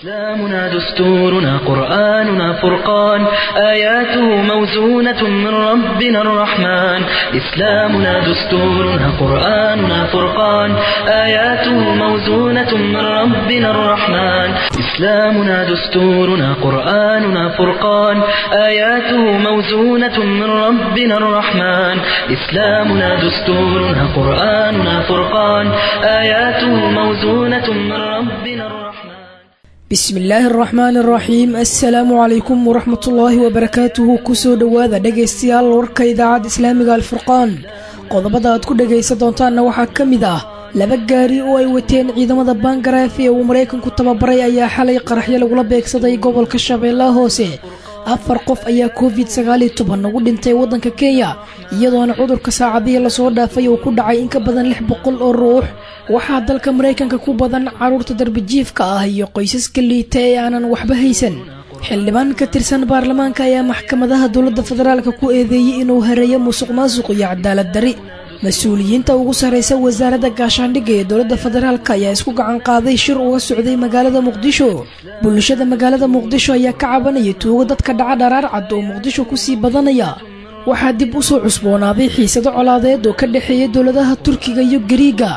إسلامنا دستورنا قرآننا فرقان آياته موزونة من ربنا الرحمن إسلامنا دستورنا قرآننا فرقان آياته موزونة من ربنا الرحمن إسلامنا دستورنا قرآننا فرقان آياته موزونة من ربنا الرحمن إسلامنا دستورنا قرآننا فرقان آياته موزونة من ربنا الرحمن bismi illaahi araxmaani araxiim assalaamu calaykum waraxmatullaahi wabarakaatuhu kusoo dhowaada dhegaystayaal warka idaacadda islaamiga alfurqaan qodobada aad ku dhegaysan doontaanna waxaa ka mid ah laba gaari oo ay wateen ciidamada baangaraaf ee uu maraykanku tababaray ayaa xalay qaraxyo lagula beegsaday gobolka shabeellaha hoose afar qof ayaa covid sagaaliyo toban ugu dhintay waddanka kenya iyadoona cudurka saacadihii lasoo dhaafay uu ku dhacay in ka badan lix boqol oo ruux waxaa dalka maraykanka ku badan carruurta darbijiifka ah iyo qoysaska liita ee aanan waxba haysan xildhibaan ka tirsan baarlamaanka ayaa maxkamadaha dowladda federaalka ku eedeeyey inuu hareeyo musuq maasuq iyo cadaalad dari mas-uuliyiinta ugu sarraysa wasaaradda gaashaandhigga ee dowladda federaalk ayaa isku gacan qaaday shir uga socday magaalada muqdisho bulshada magaalada muqdisho ayaa ka cabanaya tuugo dadka dhaca dharaar cad oo muqdisho kusii badanaya waxaa dib u soo cusboonaaday xiisado colaadeed oo ka dhexeeya dowladaha turkiga iyo gariiga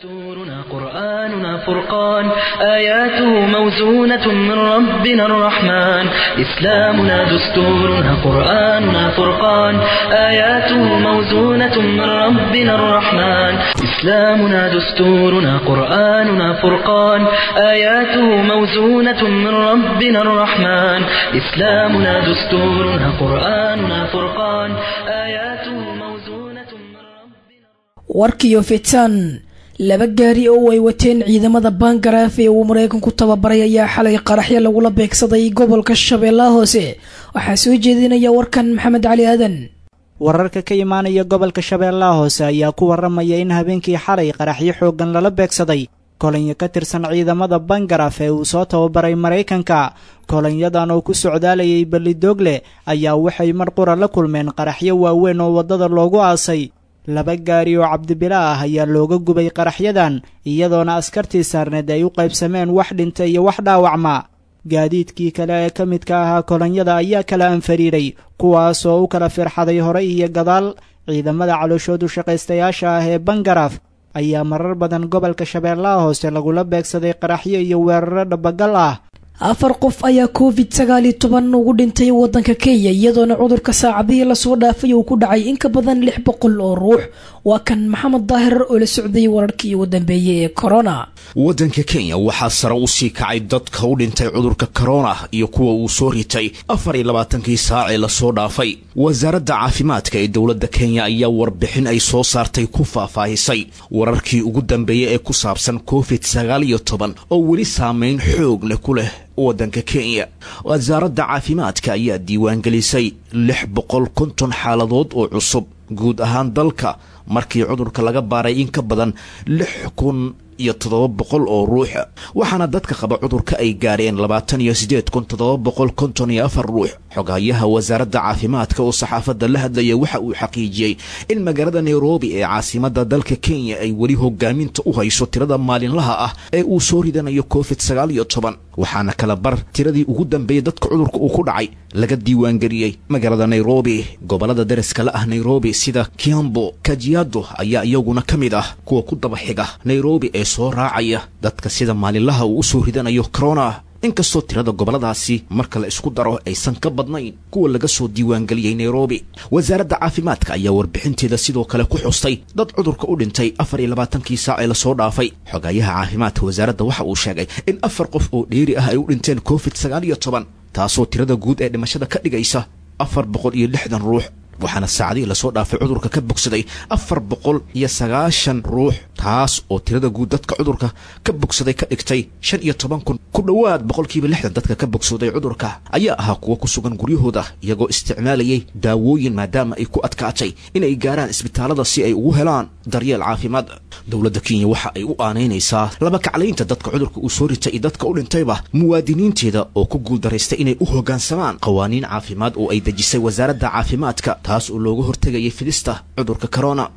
قرآننا فرقان آياته موزونة من ربنا الرحمن إسلامنا دستورنا قرآننا فرقان آياته موزونة من ربنا الرحمن إسلامنا دستورنا قرآننا فرقان آياته موزونة من ربنا الرحمن إسلامنا دستورنا قرآننا فرقان آياته موزونة من ربنا warkiyo fitan laba gaari oo ay wateen ciidamada baangaraaf ee uu maraykanku tababaray ayaa xalay qaraxyo lagula beegsaday gobolka shabeellaha hoose waxaa soo jeedinaya warkan maxamed cali aadan wararka ka imaanaya gobolka shabeellaha hoose ayaa ku waramaya in habeenkii xalay qaraxyo xooggan lala beegsaday kolonyo ka tirsan ciidamada bangaraaf ee uu soo tababaray maraykanka kolonyadan oo ku socdaalayay ballidoogle ayaa waxay mar qura la kulmeen qaraxyo waaweyn oo waddada loogu aasay laba gaari oo cabdibila ah ayaa looga gubay qaraxyadan iyadoona askartii saarneed ay u qaybsameen wax dhinta iyo wax dhaawacma gaadiidkii kale ee ka midka ahaa kolonyada ayaa kala anfariiray kuwaas oo u kala firxaday hore iyo gadaal ciidamada calooshoodu shaqaystayaasha ah ee bangaraaf ayaa marar badan gobolka shabeellaha hoose lagula beegsaday qaraxyo iyo weeraro dhabagal ah afar qof ayaa covid sagaaliyo toban ugu dhintay waddanka kenya iyadoona cudurka saacadihii lasoo dhaafay uu ku dhacay in ka badan lix boqol oo ruux waa kan maxamed daahir oo la socday wararkii ugu dambeeyey ee corona waddanka kenya waxaa sare u sii kacay dadka u dhintay cudurka korona iyo kuwa uu soo ritay afar iyo labaatankii saacee lasoo dhaafay wasaaradda caafimaadka ee dowladda kenya ayaa warbixin ay soo saartay ku faahfaahisay wararkii ugu dambeeyey ee ku saabsan covid sagaal iyo toban oo weli saameyn xoog leh ku leh waddanka kenya wasaaradda caafimaadka ayaa diiwaangelisay lix boqol konton xaaladood oo cusub guud ahaan dalka markii cudurka laga baaray in ka badan lix kun iyo toddoba boqol oo ruux waxaana dadka qaba cudurka ay gaareen labaatan iyo siddeed kun toddoba boqol konton iyo afar ruux xogayaha wasaaradda caafimaadka oo saxaafadda la hadlaya waxa uu xaqiijiyey in magaalada nairobi ee caasimadda dalka kenya ay weli hogaaminta u hayso tirada maalinlaha ah ee uu soo ridanayo covid sagaal iyo toban waxaana kala bar tiradii ugu dambeeyey dadka cudurka uu ku dhacay laga diiwaangeliyey magaalada nairobi gobollada dariska la ah nairobi sida kiambo kajiado ayaa iyaguna ka mid ah kuwa ku daba xiga nairobi ee soo raacaya dadka sida maalinlaha uu u soo ridanayo corona inkastoo tirada gobolladaasi marka la isku daro aysan ka badnayn kuwa laga soo diiwaangeliyey nairobi wasaaradda caafimaadka ayaa warbixinteeda sidoo kale ku xustay dad cudurka u dhintay afar iyo labaatankii saac ee lasoo dhaafay xogayaha caafimaadka wasaaradda waxa uu sheegay in afar qof oo dheeri ah ay u dhinteen covid sagaal iyo toban taasoo tirada guud ee dhimashada ka dhigaysa afar boqol iyo lixdan ruux waxaana saacadihii lasoo dhaafay cudurka ka bogsaday afar boqol iyo sagaashan ruux taas oo tirada guud dadka cudurka ka bogsaday ka dhigtay shan iyo toban kun ku dhowaad boqolkiiba lixdan dadka ka bogsooday cudurka ayaa ahaa kuwa ku sugan guryahooda iyagoo isticmaalayay daawooyin maadaama ay ku adkaatay inay gaaraan isbitaalada si ay ugu helaan daryeel caafimaad dowladda kenya waxa ay u aanaynaysaa laba kaclaynta dadka cudurka uu soo ritay iyo dadka u dhintayba muwaadiniinteeda oo ku guuldaraystay inay u hoggaansamaan qawaaniin caafimaad oo ay dejisay wasaaradda caafimaadka taas oo looga hortegayay fidista cudurka corona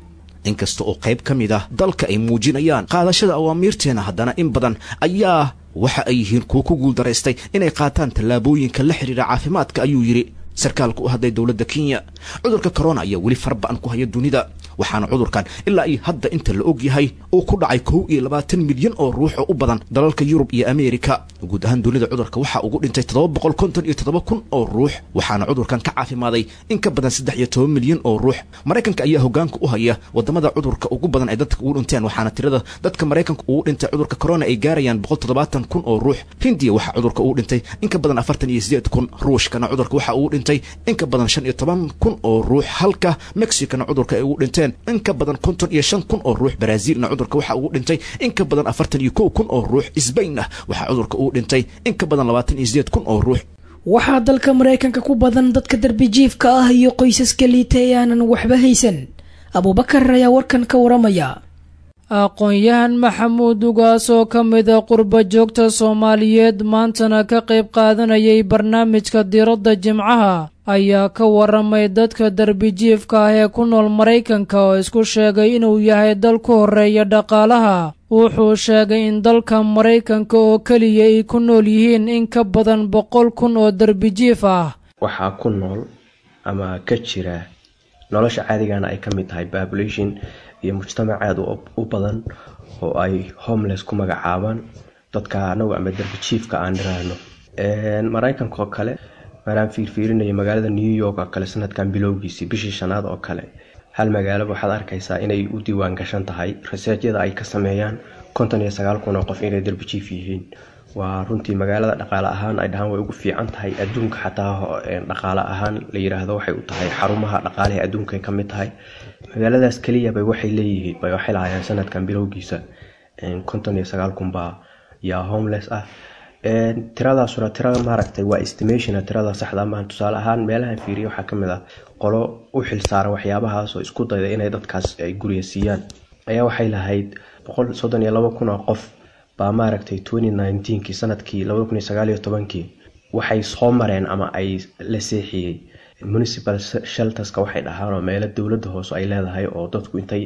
inkasta oo qayb ka mid ah dalka ay muujinayaan qaadashada awaamiirteena haddana in badan ayaa waxa ay yihiin kuwo ku guuldaraystay inay qaataan tallaabooyinka la xidhiira caafimaadka ayuu yidhi sarkaalka u hadlay dowladda kenya cudurka corona ayaa weli farba'an ku haya dunida waxaana cudurkan ilaa iyo hadda inta la og yahay uu ku dhacay kow iyo labaatan milyan oo ruux oo u badan dalalka yurub iyo ameerika guud ahaan dunida cudurka waxaa ugu dhintay toddoba boqol konton iyo toddoba kun oo ruux waxaana cudurkan ka caafimaaday in ka badan saddex iyo toban milyan oo ruux maraykanka ayaa hogaanka u haya wadamada cudurka ugu badan ay dadka ugu dhinteen waxaana tirada dadka maraykanka ugu dhintay cudurka corona ay gaarayaan boqol toddobaatan kun oo ruux hindiya waxaa cudurka ugu dhintay in ka badan afartan iyo sideed kun ruushkana cudurka waxaa ugu dhintay in ka badan shan iyo toban kun oo ruux halka mexicana cudurka ay ugu dhinteen in ka badan konton iyo shan kun oo ruux brazilna cudurka waxaa ugu dhintay in ka badan afartan iyo kow kun oo ruux sbainna waxaa cudurka ugu dhintay in ka badan labaatan iyo sideed kun oo ruux waxaa dalka maraykanka ku badan dadka darbijiifka ah iyo qoysaska liita ee aanan waxba haysan abuubakar ayaa warkan ka waramaya aqoon-yahan maxamuud ugaas oo ka mida qurba joogta soomaaliyeed maantana ka qayb qaadanayay barnaamijka diradda jimcaha ayaa ka waramay dadka darbijiifka ah ee ku nool maraykanka oo isku sheegay inuu yahay dal ku horreeya dhaqaalaha wuxuu sheegay in dalka maraykanka oo keliya ay ku nool yihiin in ka badan boqol kun oo darbijiif ah waxaa ku nool ama ka jira nolosha caadigana ay ka mid tahay population iyo mujtamac aada u badan oo ay homeless ku magacaabaan dadka anagu ama darbijiifka aan dhiraahno maraykanka oo kale maraan fiirfiirinaya magaalada new york oo kale sanadkan bilowgiisii bishii shanaad oo kale hal magaalo waxaad arkaysaa inay u diiwaan gashan tahay raseejyada ay ka sameeyaan konton iyo sagaal kun oo qof inay darbijiif yihiin waa runtii magaalada dhaqaale ahaan ay dhahaan way ugu fiican tahay adduunka xataa dhaqaale ahaan la yiraahdo waxay u tahay xarumaha dhaqaalaha adduunka ka mid tahay magaaladaas keliyabay waxay leeyihiin bay waxay lahaayeen sanadkan bilowgiisa konton iyo sagaal kun baa yaa homeless ah tiradaasuna tirada maaragtay waa estimation tirada saxda maaha tusaale ahaan meelahan fiiriya waxaa kamid ah qolo u xilsaaran waxyaabahaas oo isku dayda inay dadkaas ay guriya siiyaan ayaa waxay lahayd boqol soddon iyo labo kun oo qof baa maaragtay twenty nineteenkii sanadkii labada kun iyo sagaal iyo tobankii waxay soo mareen ama ay la seexiyey municipal shelterska waxay dhahaan oo meelo dowladda hoose ay leedahay oo dadku intay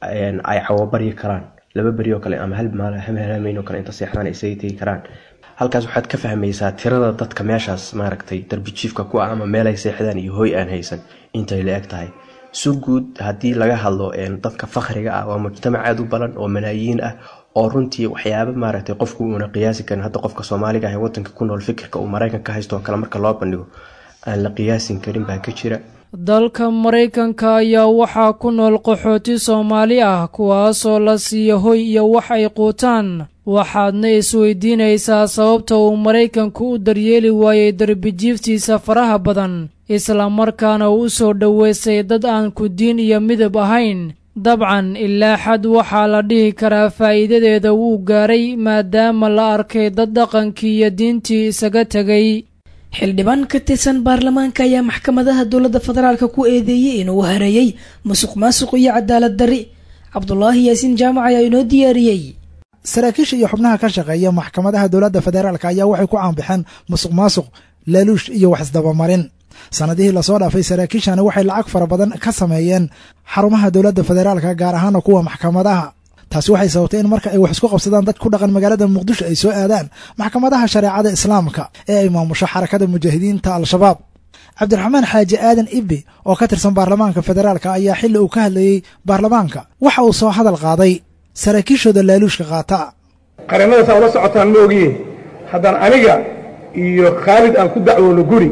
ay cawabaryi karaan laba beri oo kale ama hal maalhameen oo kale inta seexdaan ay isaga tegi karaan halkaas waxaad ka fahmaysaa tirada dadka meeshaas maaragtay darbijiifka ku ah ama meel ay seexdaan iyo hoy aan haysan intay la eg tahay si guud haddii laga hadlo dadka fakhriga ah waa mujtamac aada u badan oo malaayiin ah oo runtii waxyaaba maaragtay qofku uuna qiyaasi karin hadda qofka soomaaliga ah ee wadanka ku nool fikirka uu maraykanka haysto oo kale marka loo bandhigo aan la qiyaasin karin baa ka jira dalka maraykanka ayaa waxaa ku nool qaxooti soomaali ah kuwaasoo la siiya hoy iyo wax ay quutaan waxaadna isweydiinaysaa sababta uu maraykanku u daryeeli waayey darbijiiftiisa faraha badan islamarkaana uu u soo dhoweystay dad aan ku diin iyo midab ahayn dabcan ilaa xad waxaa la dhihi karaa faa'iidadeeda wuu gaaray maadaama la arkay dad dhaqankii iyo diintii isaga tegay xildhibaan ka tirsan baarlamaanka ayaa maxkamadaha dowladda federaalka ku eedeeyey inuu hareeyey musuq maasuq iyo cadaalad darri cabdulaahi yaasiin jaamac ayaa inoo diyaariyey saraakiisha iyo xubnaha ka shaqeeya maxkamadaha dowladda federaalk ayaa waxay ku caanbixeen musuq maasuq laaluush iyo wax isdabamarin sanadihii lasoo dhaafay saraakiishani waxay lacag fara badan ka sameeyeen xarumaha dowladda federaalka gaar ahaana kuwa maxkamadaha taasi waxay sababtay in marka ay wax isku qabsadaan dad ku dhaqan magaalada muqdisho ay soo aadaan maxkamadaha shareecada islaamka ee ay maamusho xarakada mujaahidiinta al-shabaab cabdiraxmaan xaaji aadan ibbi oo ka tirsan baarlamaanka federaalka ayaa xilli uu ka hadlayey baarlamaanka waxa uu soo hadal qaaday saraakiishooda laaluushka qaata qareennadaas ula socotaan ma ogiye haddaan aniga iyo khaalid aan ku dacwoono guri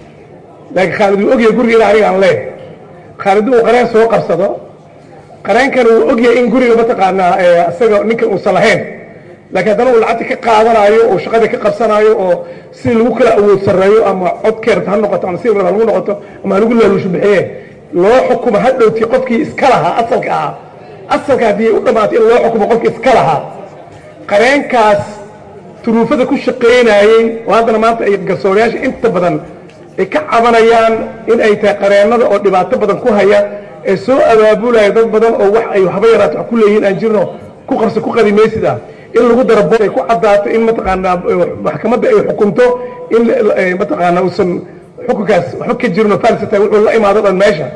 laakiin khaalid wuu ogyahay guriga ina aniga aan leeh khaalid uu qareen soo qabsado qareenkan wuu ogyahay in guriga mataqaanaa isaga ninkan uusan lahayn laakiin haddana uu lacagta ka qaadanaayo oo shaqada ka qabsanaayo oo si lagu kala awood sarreeyo ama codkeerta ha noqoto ama si ha lagu noqoto ama halagu laaluusho bixiye loo xukumo hadhowtii qofkii iska lahaa asalka ahaa asalka haddii u dhammaatay in loo xukumo qofkii iska lahaa qareenkaas turuufada ku shaqaynayey oo haddana maanta ay garsoorayaasha inta badan ay ka cabanayaan in ay tahay qareennada oo dhibaato badan ku haya ee soo abaabulaya dad badan oo wax ay haba yaraato wax ku leeyihiin aan jirno ku qarso ku qadimaysid ah in lagu daro ay ku caddaato in mataqaanaa maxkamadda ay xukunto in mataqaanaa uusan xukunkaas waxba ka jirno falsata wuxuu la imaado dhan meesha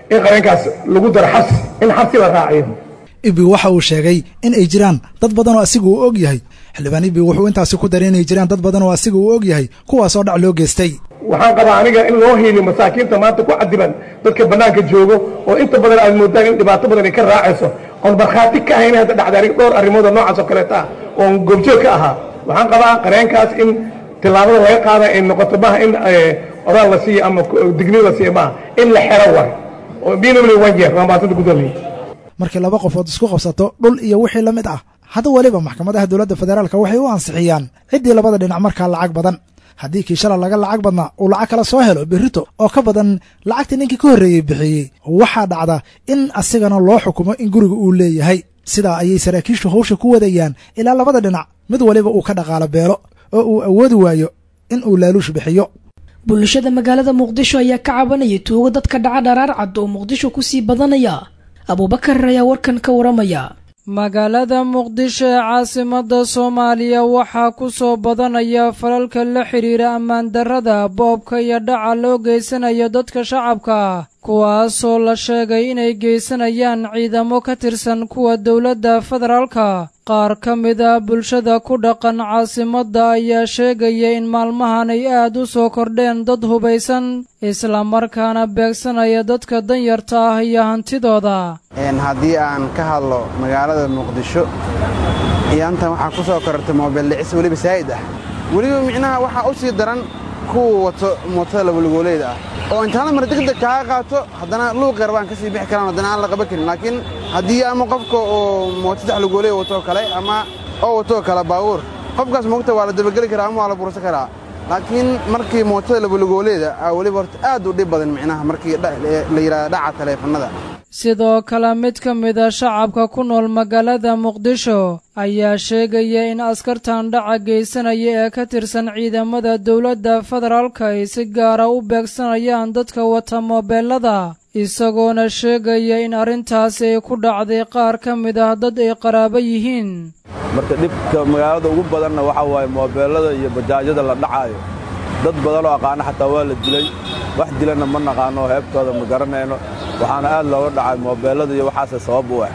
in qareenkaas lagu daro xabsi in xabsi la raaciyo ibi waxa uu sheegay in ay jiraan dad badan oo asiga uu og yahay xildhibaan ibi wuxuu intaasi ku daray inay jiraan dad badan oo asiga uu og yahay kuwaasoo dhac loo geystay waxaan qabaa aniga in loo hiiliyo masaakiinta maanta ku cadiban dadka bannaanka joogo oo inta badan aad moodaan in dhibaato badan ay ka raacayso oon markhaati ka ahayn hadda dhacday aniga dhowr arrimood oo noocaas oo kaleeta ah oon goobjoog ka ahaa waxaan qabaa qareenkaas in tillaabada laga qaada ay noqoto maaha in oraal la siiyo ama digniin la siiyo maaha in la xero war oo minimally one year waa maasanta gudoomiye markii laba qofood isku qabsato dhul iyo wixii la mid ah hadda weliba maxkamadaha dowladda federaalka waxay u ansixiyaan ciddii labada dhinac markaa lacag badan haddii kii shala laga lacag badnaa uu lacag kala soo helo berrito oo ka badan lacagtii ninkii ka horreeyey bixiyey waxaa dhacda in asigana loo xukumo in guriga uu leeyahay sidaa ayay saraakiishu hawsha ku wadayaan ilaa labada dhinac mid waliba uu ka dhaqaalo beelo oo uu awoodi waayo in uu laaluush bixiyo bulshada magaalada muqdisho ayaa ka cabanaya tuugo dadka dhaca dharaar cad oo muqdisho kusii badanaya abuubakar ayaa warkan ka waramaya magaalada muqdisho ee caasimadda soomaaliya waxaa ku soo badanaya falalka la xidhiira ammaan darrada boobka iyo dhaca loo geysanayo dadka shacabka kuwaasoo la sheegay inay geysanayaan ciidamo ka tirsan kuwa dowladda federaalka qaar ka mid a bulshada ku dhaqan caasimadda ayaa sheegaya in maalmahan ay aad u soo kordheen dad hubaysan islamarkaana beegsanaya dadka danyarta ah iyo hantidooda haddii aan ka hadlo magaalada muqdisho iyaantan waxaa ku soo korortay moobeel dhicis weliba saa'id ah weliba micnaha waxaa u sii daran kuwa wato mootada labalugooleeda ah oo intaana mar degdeg kaaga qaato haddana luuqyar baan ka sii bixi karaan haddana aan la qaban karin laakiin haddii ama qofka oo mooto saddex lugooleya watoo kale ama oo watoo kale baabuur qofkaas moogta waa la dabageli karaa ama waa la bursan karaa laakiin markii mootada labalugooleeda aa weliba horta aad u dhib badan micnaha markii la yidhahda dhaca taleefannada sidoo kale mid ka mid a shacabka ku nool magaalada muqdisho ayaa sheegaya in askartan dhaca geysanaya ee ka tirsan ciidamada dowladda federaalka ay si gaara u beegsanayaan dadka wata moobeelada isagoona sheegaya in arrintaasi ay ku dhacday qaar ka mid ah dad ay qaraabo yihiin marka dhibka magaalada ugu badanna waxaa waaye moobeellada iyo bajaajyada la dhacaayo dad badanoo aqaana xataa waa la dilay wax dilanna ma naqaano heebtooda ma garanayno waxaana aad looga dhacay moobeellada iyo waxaase sabab u ah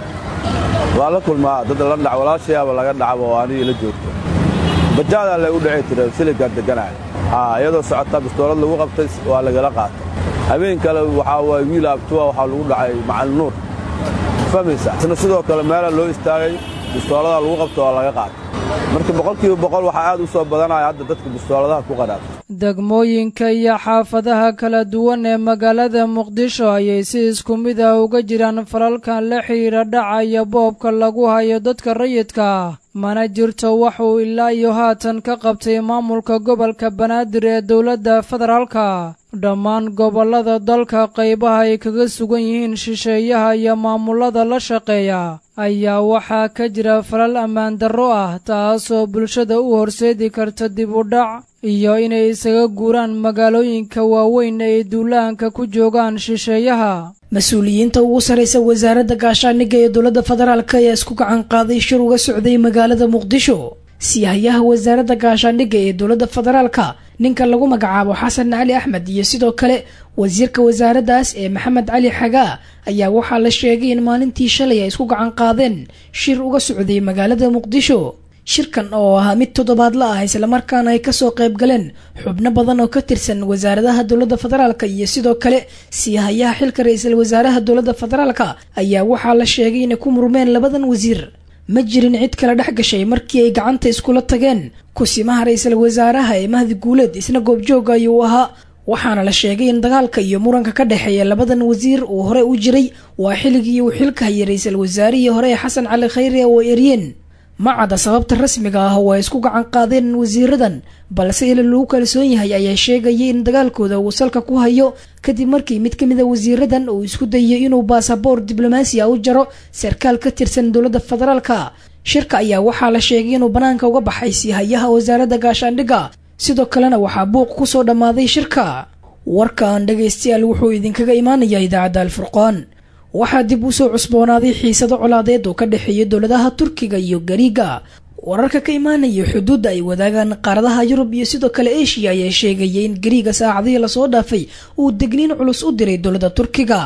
waa la kulmaa dad la dhac walaashayaaba laga dhacaba oo anigii la joogto bajaadaa lay u dhici tira siligaan degganahay iyadoo socota bistoolad lagu qabtay waa lagala qaatay habeen kale waxaa waaye wiil abtuwa waxaa lagu dhacay macalin nuur fahmaysa isna sidoo kale meelaa loo istaagay bistooladaa lagu qabta waa laga qaatay marka boqolkiiba boqol waxaa aad u soo badanaya hadda dadka bistooladaha ku qadhaata degmooyinka iyo xaafadaha kala duwan ee magaalada muqdisho ayay si isku mid ah uga jiraan falalkan la xidhiira dhaca iyo boobka lagu hayo dadka rayidka ah mana jirto wax uu ilaa iyo haatan ka qabtay maamulka gobolka banaadir ee dowladda federaalka dhammaan gobollada dalka qaybaha ay kaga sugan yihiin shisheeyaha iyo maamulada la shaqeeya ayaa waxaa ka jira falal ammaan darro ah taasoo bulshada u horseedi karta dib u dhac iyo inay isaga guuraan magaalooyinka waaweyn ay duulaanka ku joogaan shisheeyaha mas-uuliyiinta ugu sarraysa wasaaradda gaashaaniga ee dowladda federaalk ayaa isku gacan qaaday shir uga socday magaalada muqdisho siyahayaha wasaaradda gaashaandhigga ee dowladda federaalka ninka lagu magacaabo xasan cali axmed iyo sidoo kale wasiirka wasaaraddaas ee maxamed cali xagaa ayaa waxaa la sheegay in maalintii shalay ay isku gacan qaadeen shir uga socday magaalada muqdisho shirkan oo ahaa mid toddobaadla ah islamarkaana ay kasoo qayb galeen xubno badan oo ka tirsan wasaaradaha dowladda federaalka iyo sidoo kale siihayaha xilka ra-iisul wasaaraha dowladda federaalka ayaa waxaa la sheegay inay ku murmeen labadan wasiir ma jirin cid kala dhex gashay markii ay gacanta iskula tageen kusimaha ra-iisul wasaaraha ee mahdi guuleed isna goobjooga ayuu ahaa waxaana la sheegay in dagaalka iyo muranka ka dhexeeya labadan wasiir uu hore u jiray waa xilligii uu xilka hayay ra-iisul wasaarihii hore ee xasan cali khayre oo eryeen ma cadda sababta rasmiga ah oo ay isku gacan qaadeen wasiiradan balse ila lagu kalsoon yahay ayaa sheegayay in dagaalkooda uu salka ku hayo kadib markii mid ka mid a wasiiradan uu isku dayay inuu baasaboor diblomaasi a u jaro sarkaal ka tirsan dowladda federaalka shirka ayaa waxaa la sheegay inuu bannaanka uga baxay siihayaha wasaaradda gaashaandhigga sidoo kalena waxaa buuq ku soo dhammaaday shirka warkan dhagaystayaal wuxuu idinkaga imaanayaa idaacadda alfurqaan waxaa dib u soo cusboonaaday xiisado colaadeed oo ka dhexeeya dowladaha turkiga iyo gariiga wararka ka imaanaya xuduudda ay wadaagaan qaaradaha yurub iyo sidoo kale eshiya ayaa sheegaya in gariiga saacadihii lasoo dhaafay uu degniin culus u diray dowladda turkiga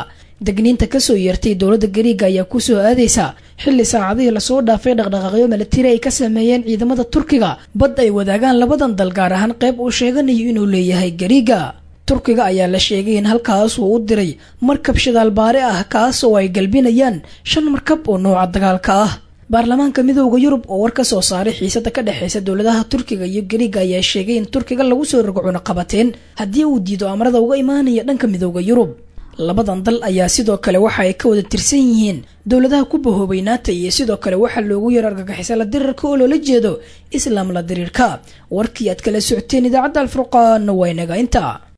degniinta kasoo yeertay dowladda gariiga ayaa kusoo aadaysa xilli saacadihii lasoo dhaafay dhaqdhaqaaqyo milatari ay ka sameeyeen ciidamada turkiga bad ay wadaagaan labadan dal gaar ahaan qayb uu sheeganayo inuu leeyahay gariiga turkiga ayaa la sheegay in halkaas uu u diray markab shidaalbaare ah kaas oo ay galbinayaan shan markab oo nooca dagaalka ah baarlamaanka midooda yurub oo war ka soo saaray xiisada ka dhexeysa dowladaha turkiga iyo gariiga ayaa sheegay in turkiga lagu soo rogo cunaqabateen haddii uu diido amarada uga imaanaya dhanka midooda yurub labadan dal ayaa sidoo kale waxa ay ka wada tirsan yihiin dowladaha ku bahoobay naata iyo sidoo kale waxaa loogu yaro argagixisa la dirirka oo loola jeedo islaam la diriirka warkii aad kala socoteen idaacadda alfurqaanna waa inaga inta